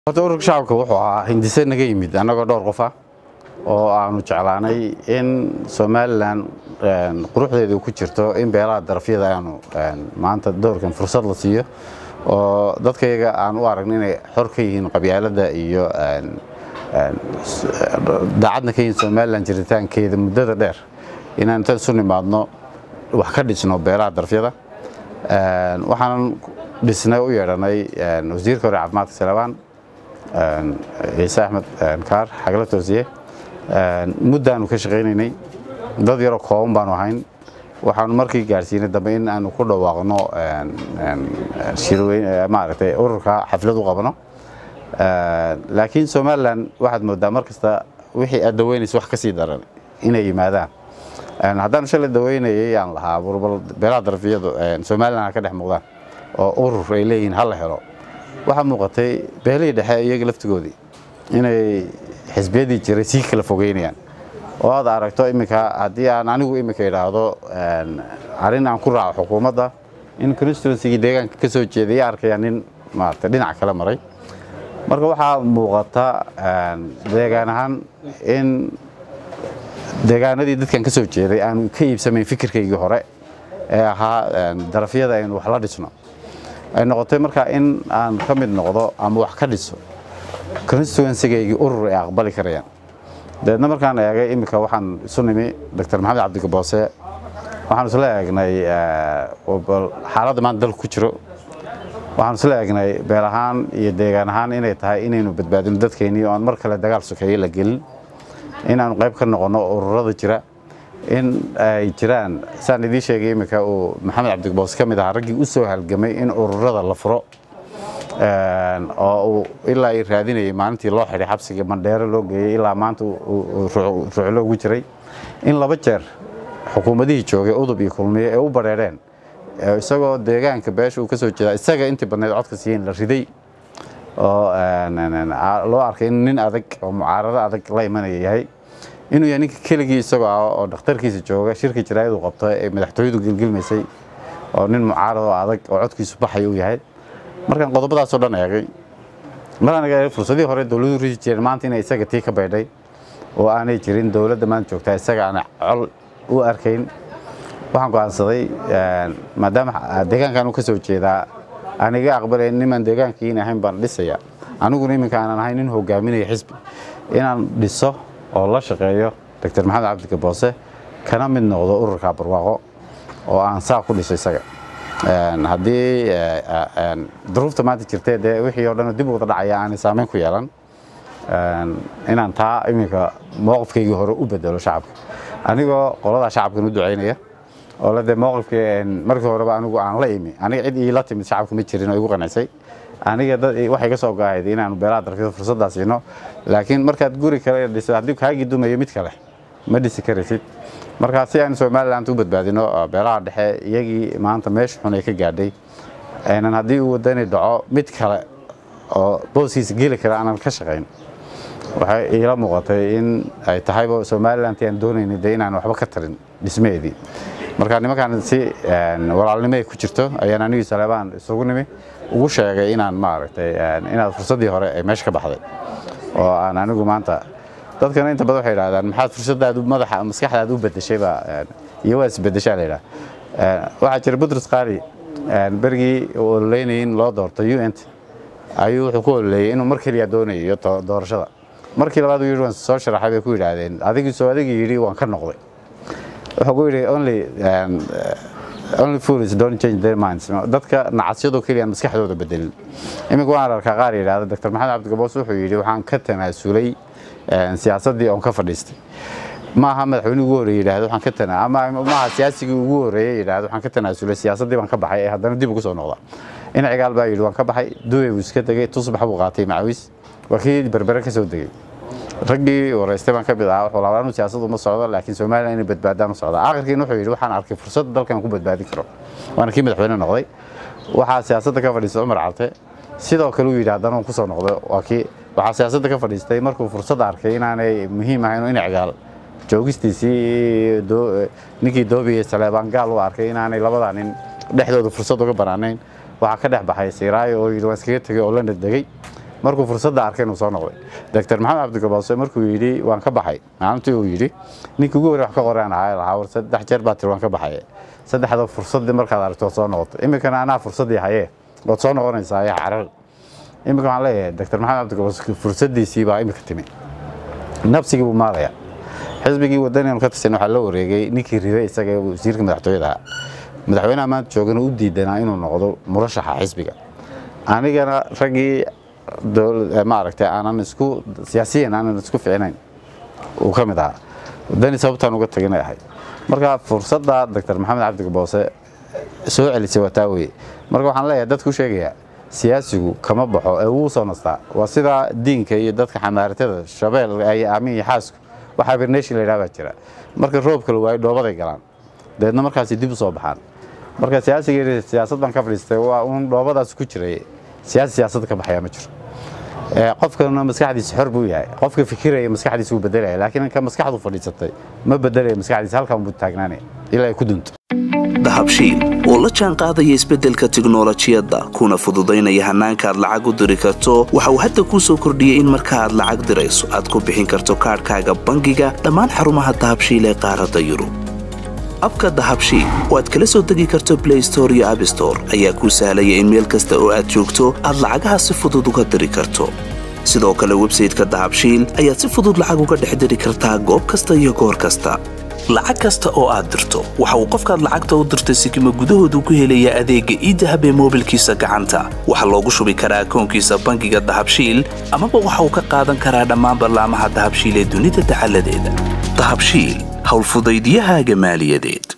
horta ururka shacabka wuxuu ahaa hindise naga yimid annagoo dhowr qof ah oo aanu jeclaanay in somalilan quruxdeedu ku jirto in beelaha darafyada aanu maanta doorkan fursad la siiyo oo dadkayaga aan u aragna inay xor ka yihiin qabyaaladda iyo daacadna ka yihiin somalilan jiritaankeeda muddada dheer inaan intaan isu nimaadno wax ka dhisno beelaha darafyada waxaanan dhisnay u yeedhanay wasiirka hore caafimaadka salebaan ciise axmed kaar xagla toosiye muddaanu ka shaqaynaynay dad yaroo kooban baanu ahayn waxaanu markii gaadhsiinay dambe in aanu ku dhawaaqno maaragtay ururka xaflad u qabno laakiin somalilan waxaad moodaa mar kasta wixii aad daweynaysa wax ka sii daran inay yimaadaan haddaanu shalay daweynayay aan lahaa burbal beelaha darafiyadu somalilan ha ka dhex muuqdaan oo urur ay leeyihiin ha la helo waxaa muuqatay beelihii dhexe iyaga laftigoodii inay xisbiyadii jiray sii kala fogeynayaan oo aad aragto iminka haddii aan anigu iminka idhaahdo arrin aan ku raaco xukuumadda in constituencygii deegaanka ka soo jeeday arkaya nin maarata dhinac kale maray marka waxaa muuqata deegaan ahaan in deegaanadii dadkan ka soo jeeday aanu ka iibsamayn fikirkaygii hore ee ahaa darafyada aynu wax la dhisno ay noqotay markaa in aan ka mid noqdo ama wax ka dhiso constituencygaygii urur ay aqbali karayaan dabeedna markaan eegay iminka waxaan isu nimi doctor maxamed cabdigaboose waxaan isla eegnay xaaladda maanta dalku ku jiro waxaan isla eegnay beel ahaan iyo deegaan ahaan inay tahay inaynu badbaadino dadkeennii oo aan mar kale dagaal sokeeye la gelin inaanu qayb ka noqonno ururada jira in ay jiraan saan idiin sheegay iminka uu maxamed cabdigaboos ka mid ahaa raggii u soo halgamay in ururada la furo oo uu ilaa ay raadinayay maalintii loo xidhay xabsiga mandheero loo geeyey ilaa maanta ruuclo ugu jiray in laba jeer xukuumadihii joogay udub iyo kulmiye ee u badheedheen isagoo deegaanka beesha uu ka soo jeedaa isaga intii badnayd codka siiyeen la riday oo loo arkay in nin adag oo mucaarado adag la imanaya yahay inuu yahay ninka keligii isagoo ah oo dhakhtarkiisa jooga shirka jaraayadu qabto ee madaxtooyadu gelgelmaysay oo nin mucaarado adag oo codkiisu baxaya uu yahay markaan qodobadaasoo dhan eegay maraan eegay fursadihii hore dowladuhu risi jireen maanta inay isaga tii ka baydhay oo aanay jirin dowladda maanta joogtaa isaga aan col u arkayn waxaan go'aansaday maadaama deegaankan uu ka soo jeedaa aan iga aqbalayn nimaan deegaankiin ahayn baan dhisaya aniguna iminka aanan ahayn nin hogaaminaya xisbi inaan dhiso oo la shaqeeyo doctor maxamed cabdigaboose kana mid noqdo ururka barwaaqo oo aan saa ku dhiso isaga haddii duruufta maanta jirtee dee wixii oo dhan dib u wada dhacaya aanay saameyn ku yeelan inaan taa iminka mowqifkaygii hore u bedelo shacabka anigoo qoladaa shacabkan u ducaynaya oo la dee mowqifkii markii horeba anigu aan la imi aniga cid iila timid shacabka ma jirin oo igu qanacsay aniga dad waxay ka soo go'ahayd inaanu beelaha darafyada fursaddaa siino laakiin markaad guri kale dhiso haddii kaagii dumayo mid kale ma dhisi karaysid markaa si aan somaliland u badbaadino beelaha dhexe iyagii maanta meesha xun ay ka gaadhay aynan haddii uu wadani dhaco mid kale oo booskiisa geli kara aanan ka shaqayn waxay iila muuqatay in ay tahayba somaliland aan doonaynay dee inaan waxba ka tarin dhismaheedii marka nimankaan si walaalnimo ay ku jirto ayaan anigii saleebaan isugu nimi ugu sheegay inaan maaragtay inaad fursaddii hore ay meesha ka baxday oo aan anigu maanta dadkana inta badan waxay yidhahdaan maxaad fursadaadu madaxa maskaxdaada u bedeshayba iyo waa isbedeshaa la yidhaha waxaa jira budrus qaali berigii uu ololeynayay in loo doorto u n t ayuu wuxuu ku ololeeyey inuu mar keliya doonayo doorashada markii labaad uu yidhi waan soo sharaxay bay ku yidhaahdeen adigii soo adigii yidhi waan ka noqday wuxuu ku yidhi only only fools don't change their minds dadka nacasyadoo keliya aan maskaxdooda bedelin iminka waan arkaa qaar yidhahda doctor maxamed cabdigaboos wuxuu yidhi waxaan ka tanaasulay siyaasaddii oon ka fadhiistay maaha madaxweynihii ugu horreeye yidhahdo waxaan ka tana ama maaha siyaasigii ugu horreeye yidhahdo waxaan ka tanaasulay siyaasaddii baan ka baxay ee haddana dib ugu soo noqda in cigaal baa yidhi waan ka baxay duway buu iska tegey tusbax buu qaatay macawiis waa kii berbere ka soo degey raggii wareystay baan ka mid ahaa wuxuu labaa anu siyaasadu ma socdo laakiin somaliland inay badbaadaan u socda aakhirkiina wuxuu yidhi waxaan arkay fursad dalkan ku badbaadin karo waana kii madaxweyne noqday waxaa siyaasadda ka fadhiistay cumar carte sidoo kale uu yidhi haddana uu ku soo noqday waa kii waxaa siyaasadda ka fadhiistay markuu fursad arkay inaanay muhiim ahayn in cigaal joogistiisii ninkii doobiye saleebaan gaal u arkay inaanay labadaa nin dhexdooda fursad uga banaanayn waxaa ka dhex baxay siiraayo oo yidhi waan iskaga tegey oo london degey markuu fursadda arkay inuu soo noqday doctor maxamed cabdigaboose markuu yidhi waan ka baxay maalintii uu yidhi ninkii ugu horey wax ka qoraan ahaa lahaa war saddex jeer baa tiri waan ka baxay saddexda fursaddii markaad aragto waad soo noqotay iminkana anaa fursaddii hayee waad soo noqonaysaa ayaa carar iminka waxaan leeyahay doctor maxamed cabdigaboose fursaddiisii baa iminka timi nabsigii buu maadaya xisbigii wadanianu ka tirsan waxaa la wareegay ninkii riday isaga wasiirka madaxtooyada ahaa madaxweynaha maanta joogana u diidanaa inuu noqdo murashaxa xisbiga anigana raggii maaragtay aanan isku siyaasiyan aanan isku ficinayn uu ka mid ahaa wadani sababtaan uga taginay ahayd marka fursadda doctor maxamed cabdigaboose soo celisay waa taa weye marka waxaan leeyahay dadku u sheegayaa siyaasigu kama baxo ee wuu soo nastaa waa sida diinka iyo dadka xamaaratada shabeel ay aamin iyo xaasku waxaa birneshi la yidhaha baa jira marka roobka la waayo dhoobaday galaan dabeedna markaasi dib u soo baxaan marka siyaasiga siyaasad baan ka fadhiistay waa uun dhoobadaas ku jiray siyaasi siyaasadda ka baxaya ma jiro qofkana maskaxdiisa xor buu yahay qofka fikiraya maskaxdiisa wuu bedelaya laakiin ka maskaxdu fadhiisatay ma bedelaya maskaxdiisa halkan buu taagnaanaya ilaa ay ku dunto dahabshiil oo la jaan qaadaya isbeddelka tiknolojiyadda kuna fududaynaya hannaanka aad lacag u diri karto waxa uu hadda kuu soo kordhiyey in marka aad lacag dirayso aad ku bixin karto kaadhkaaga bangiga dhammaan xarumaha dahabshiil ee qaaradda yurub abka dahabshiil oo aad kala soo degi karto blay store iyo abstore ayaa kuu sahlaya in meel kasta oo aad joogto aad lacagaha si fudud uga diri karto sidoo kale websayteka dahabshiil ayaad si fudud lacag uga dhex diri kartaa goob kasta iyo goor kasta lacag kasta oo aad dirto waxa uu qofkaad lacagta u dirtay sikima gudahoodu ku helayaa adeegga iidahab ee moobilkiisa gacanta waxaa loogu shubi karaa akoonkiisa bangiga dahabshiil amaba waxa uu ka qaadan karaa dhammaan ballaamaha dahabshiil ee dunida dacaladeeda dahabshiil howlfudaydyahaaga maaliyadeed